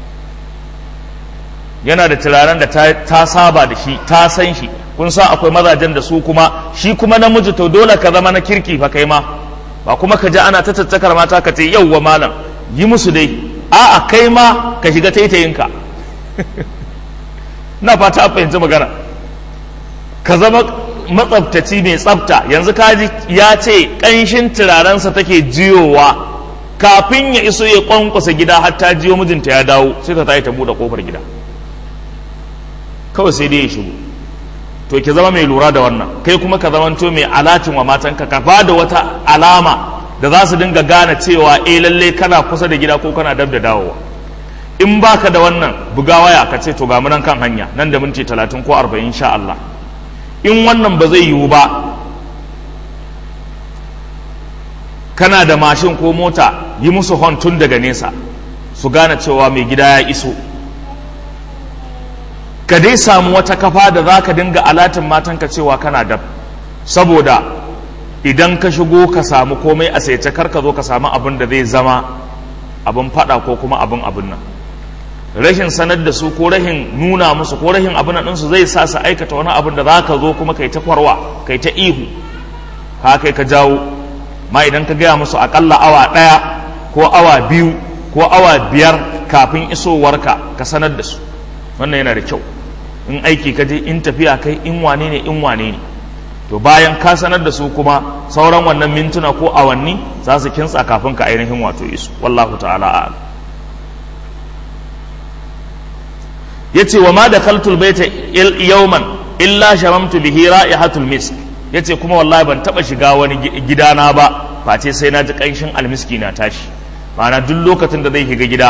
yana da turaren da ta saba da shi ta san shi kun san akwai mazajen da su kuma shi kuma namiji to dole ka zama na kirki fa kai ma ba kuma ka ji ana ta tattakar mata ka ce yauwa malam yi musu dai a'a kai ma ka shiga taitayinka na fata fahimci magana ka zama matsabtaci mai tsafta yanzu kaji ya ce ƙanshin turarensa take jiyowa kafin ya iso ya kwankwasa gida har ta jiyo mijinta ya dawo sai ta tayi ta buɗe ƙofar gida kawai sai dai ya shigo to ki zama mai lura da wannan kai kuma ka zamanto mai alatin wa matanka ka ba da wata alama da za su dinga gane cewa eh lalle kana kusa da gida ko kana dab da dawowa in baka da wannan buga waya ka ce to ga nan kan hanya nan da minti talatin ko arba'in sha Allah in wannan ba zai yiwu ba kana da mashin ko mota yi musu hon tun daga nesa su gane cewa mai gida ya iso ka dai samu wata kafa da za ka dinga alatin matanka cewa kana dab saboda idan ka shigo ka samu komai a saice kar ka zo ka samu abin da zai zama abin fada ko kuma abin abin nan rashin sanar da su ko rashin nuna musu ko rashin abin nan su zai sa su aikata wani abin da za ka zo kuma kai ta kwarwa kai ta ihu ha kai ka jawo ma idan ka gaya musu akalla awa ɗaya ko awa biyu ko awa biyar kafin isowarka ka sanar da su wannan yana da kyau in aiki ka je in tafiya kai in wane ne in wane ne to bayan ka sanar da su kuma sauran wannan mintuna ko awanni za su kintsa kafin ka ainihin wato isu wallahu ta'ala a'lam yace wa ma dakhaltul baita yawman illa shamamtu bihi ra'ihatul misk yace kuma wallahi ban taba shiga wani gidana ba face sai na ji kanshin almiski na tashi ma'ana duk lokacin da zai shiga gida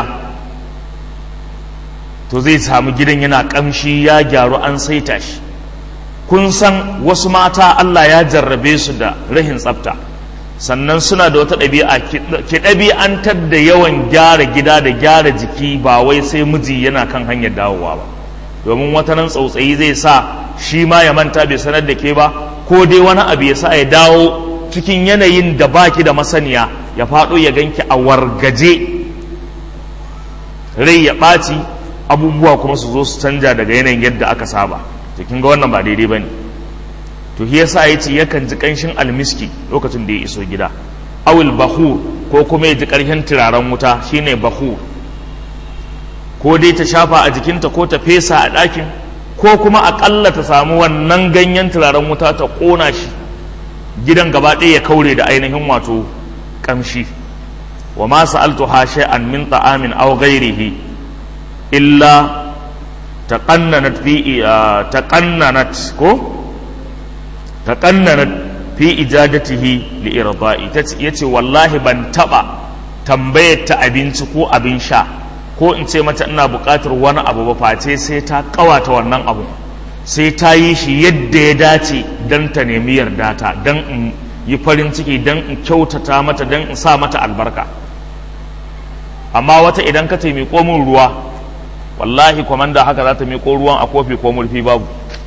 to zai samu gidan yana kamshi ya gyaru an saita shi kun san wasu mata Allah ya jarrabe su da rahin tsafta sannan suna da wata ɗabi'a ki ɗabi'antar da yawan gyara gida da gyara jiki ba wai sai miji yana kan hanyar dawowa ba domin wata nan tsautsayi zai sa shi ma ya manta bai sanar da ke ba ko dai wani abu ya sa ya dawo cikin yanayin da baki da masaniya ya faɗo ya ganki a wargaje rai ya ɓaci abubuwa kuma su zo su canja daga yanayin yadda aka saba to kin ga wannan ba daidai bane to shi yasa yace yakan ji kanshin almiski lokacin da ya iso gida awil bahur ko kuma ya ji karshen turaren wuta shine bahur ko dai ta shafa a jikinta ko ta fesa a ɗakin ko kuma aƙalla ta samu wannan ganyen turaren wuta ta ƙona shi gidan gaba ɗaya ya kaure da ainihin wato ƙamshi wa ma sa'altu ha shay'an min ta'amin aw ghairihi illa taqannanat fi taqannanat ko taqannanat fi ijadatihi li irda'i yace wallahi ban taba tambayar ta abinci ko abin sha ko in ce mata ina buƙatar wani abu ba face sai ta ƙawata wannan abu sai ta yi shi yadda ya dace don ta nemi yarda ta don in yi farin ciki don in kyautata mata don in sa mata albarka amma wata idan ka taimiko min ruwa wallahi kwamanda haka za ta miƙo ruwan a kofi ko murfi babu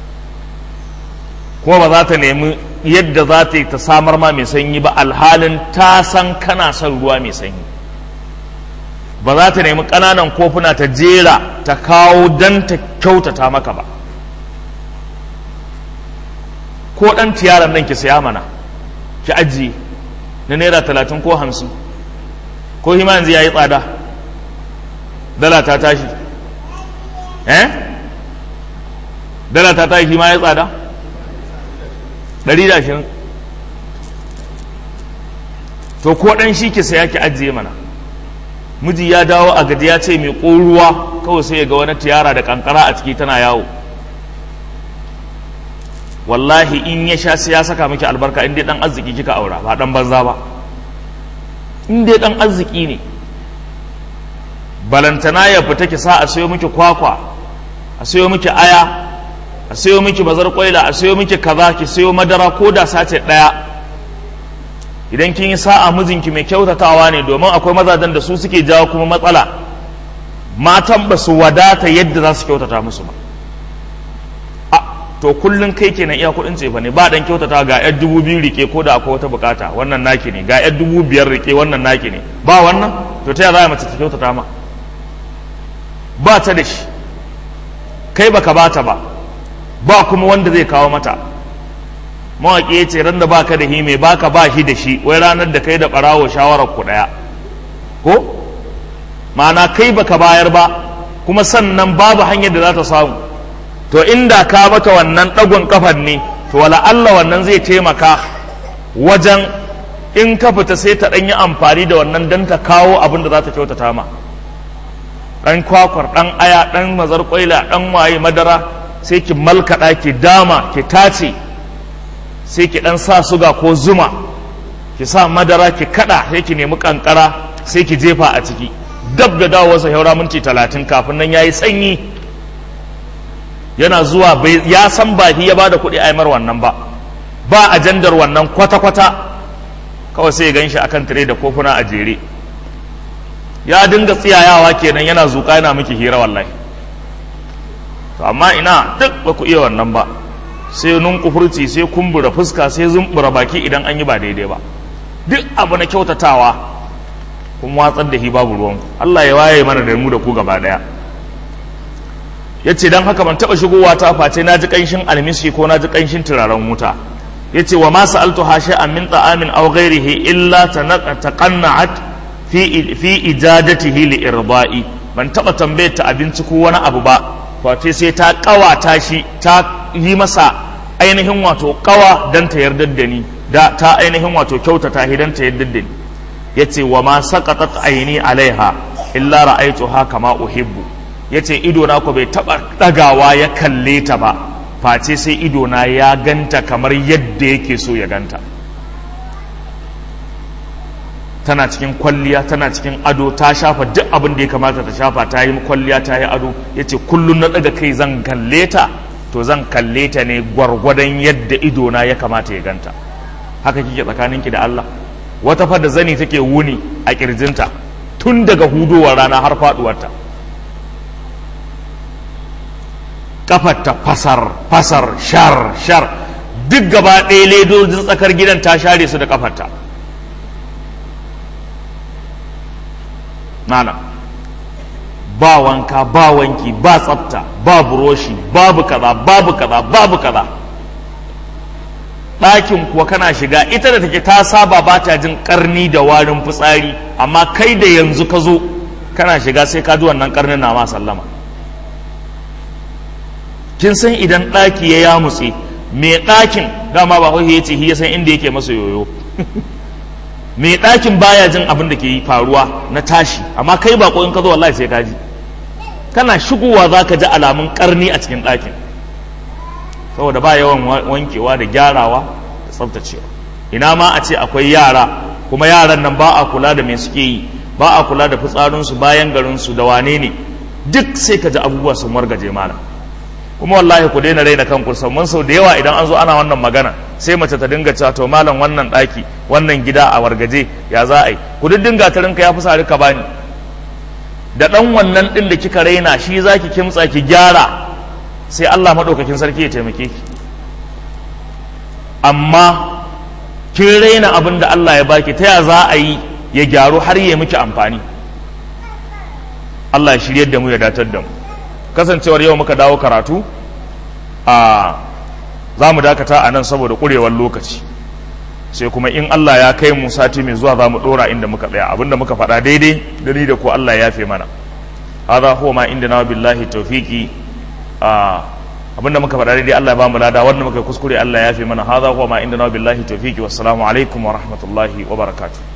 kuma ba za ta nemi yadda za ta yi ta samar ma mai sanyi ba alhalin ta san kana son ruwa mai sanyi ba za ta nemi ƙananan kofuna ta jera ta kawo don ta kyautata maka ba ko ɗan tiyaran nan ki saya mana ki ajiye na naira talatin ko hamsin ko hima yanzu ya yi tsada dala ta tashi eh dala ta tashi hima ya tsada ɗari da ashirin to ko ɗan shi ki saya ki ajiye mana miji ya dawo a gaji ya ce mai ruwa kawai sai ya ga wani tiyara da kankara a ciki tana yawo wallahi in ya sha sai ya saka miki albarka in dai dan arziki kika aura ba dan banza ba in dai dan arziki ne balantana ya fita ki sa a sayo miki kwakwa a sayo miki aya a sayo miki bazar kwaila a sayo miki kaza ki sayo madara ko da sace daya idan kin yi sa'a mijinki mai kyautatawa ne domin akwai mazajen da su suke jawo kuma matsala matan ba su wadata yadda za su kyautata musu ba a to kullum kai kenan iya kudin cefa ne ba dan kyautata ga yar dubu biyu rike ko da akwai wata bukata wannan naki ne ga yar dubu biyar rike wannan naki ne ba wannan to ta za mace ta kyautata ma ba ta da shi kai baka bata ba ba kuma wanda zai kawo mata mawaƙi ya ce ran da baka da hime baka ba shi da shi wai ranar da kai da ɓarawo shawarar ku ɗaya ko ma'ana kai baka bayar ba kuma sannan babu hanyar da za ta samu to inda ka mata wannan ɗagon kafar ne to wala Allah wannan zai taimaka wajen in ka fita sai ta ɗan yi amfani da wannan don ta kawo abin da za ta kyautata ma ɗan kwakwar ɗan aya ɗan mazar ƙwaila ɗan waye madara sai ki malkaɗa ki dama ki tace sai ki ɗan sa suga ko zuma ki sa madara ki kaɗa sai ki nemi ƙanƙara sai ki jefa a ciki dab da dawowarsa haura minti talatin kafin nan ya yi sanyi yana zuwa ya san ba ya ba da kuɗi a mar wannan ba ba ajandar wannan kwata-kwata kawai sai ya gan shi akan tire da kofuna a jere ya dinga tsiyayawa kenan yana zuƙa yana miki hira wallahi to amma ina duk ba ku iya wannan ba sai nun kufurci sai kumbura fuska sai zumbura baki idan an yi ba daidai ba duk abu na kyautatawa kun watsar da shi babu ruwan Allah ya waye mana da mu da ku gaba daya yace dan haka ban taba shigowa ta face na ji kanshin almisi ko na ji kanshin turaren wuta yace wa ma sa'altu hashi'an min ta'amin aw ghairihi illa taqanna'at fi fi ijadatihi li irda'i ban taba tambayar ta abinci ko wani abu ba face sai ta kawata shi ta yi masa ainihin wato kawa dan ta yarda da ni da ta ainihin wato kyautata shi dan ta yarda da ni yace wa ma saqatat aini alaiha illa ra'aytuha kama uhibbu yace ido na ko bai taba dagawa ya kalle ta ba face sai ido na ya ganta kamar yadda yake so ya ganta tana cikin kwalliya tana cikin ado ta shafa duk abin da ya kamata ta shafa ta yi kwalliya ta yi ado yace kullun na daga kai zan kalle ta to zan kalle ta ne gwargwadon yadda ido na ya kamata ya ganta haka kike tsakaninki da Allah wata fa da zani take wuni a kirjinta tun daga hudowar rana har faduwarta kafarta fasar fasar shar shar duk gaba ɗaya ledojin tsakar gidan ta share su da kafarta nana ba wanka ba wanki ba tsafta ba buroshi babu kaza babu kaza babu kaza ɗakin kuwa kana shiga ita da take ta saba ba ta jin karni da warin fitsari amma kai da yanzu ka zo kana shiga sai ka ji wannan karnin na ma sallama kin san idan ɗaki ya yamutse mai ɗakin dama ba ya ce ya san inda yake masa yoyo mai ɗakin baya jin abin da ke faruwa na tashi amma kai ba in ka zo wallahi sai ka ji kana shigowa za ka ji alamun karni a cikin ɗakin saboda ba yawan wankewa da gyarawa da tsaftacewa ina ma a ce akwai yara kuma yaran nan ba a kula da me suke yi ba a kula da fitsarinsu bayan garinsu da wane ne duk sai ka ji abubuwa sun wargaje malam kuma wallahi ku daina raina kanku mun sau da yawa idan an zo ana wannan magana sai mace ta dinga cewa to malam wannan ɗaki wannan gida a wargaje ya za a yi ku duk dinga ta rinka ya fi sa rika bani da ɗan wannan ɗin da kika raina shi za ki kimtsa ki gyara sai Allah maɗaukakin sarki ya taimake ki amma kin raina abin da Allah ya baki ta ya za a yi ya gyaru har ya miki amfani Allah ya shiryar da mu ya datar da mu kasancewar yau muka dawo karatu a za mu dakata a nan saboda ƙurewar lokaci sai kuma in Allah ya kai mu sati mai zuwa za mu ɗora inda muka tsaya abinda muka faɗa daidai da ni da ko Allah ya fi mana hadha huwa ma inda na billahi tawfiqi abinda muka faɗa daidai Allah ya ba mu lada wanda muka kuskure Allah ya fi mana hadha huwa ma inda na billahi tawfiqi wassalamu alaikum wa rahmatullahi wa barakatuh